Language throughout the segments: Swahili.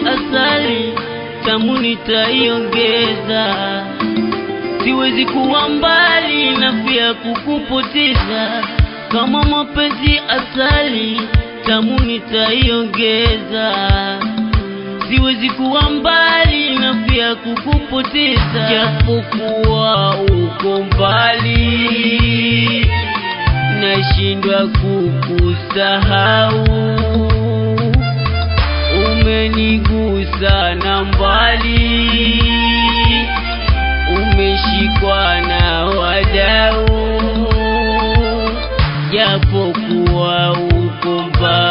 asali tamu nitaiongeza, siwezi kuwa mbali na pia kukupoteza. Kama mapenzi asali tamu nitaiongeza, siwezi kuwa mbali na pia kukupoteza, japokuwa uko mbali nashindwa kukusahau, umenigusa na mbali, umeshikwa na wadau, japokuwa uko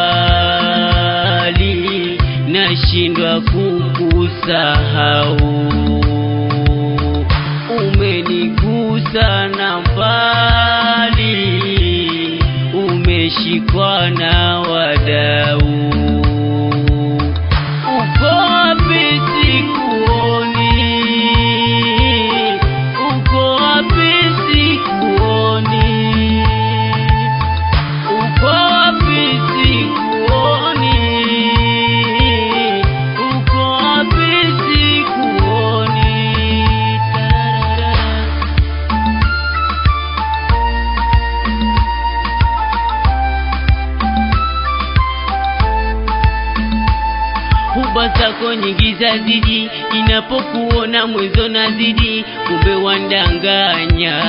mbali, nashindwa kukusahau, umenigusa na mbali, umeshikwa na wadau. Uko wapi sikuoni? Uko wapi sikuoni? Uko wapi sikuoni? Uko wapi sikuoni? Tararara. huba zako nyingi zazidi, inapokuona mwezo nazidi, kumbe wandanganya.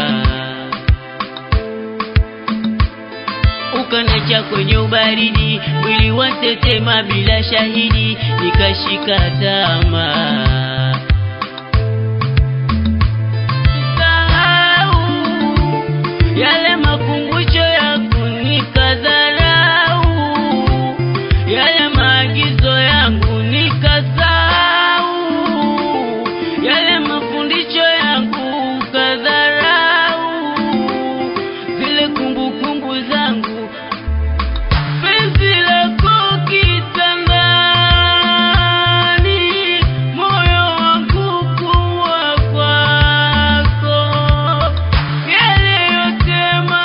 Ukanacha kwenye ubaridi, mwili watetema bila shahidi, nikashika tamaa. Sahau yale makumbusho yako nikadharau, yale maagizo yangu nikasahau, yale mafundisho yangu kadharau, zile kumbukumbu zangu penzi lako kitandani, moyo wangu kuwa kwako, yale yote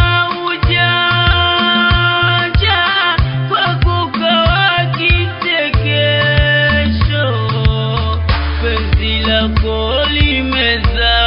maujanja kwako kawa kichekesho, penzi lako limeza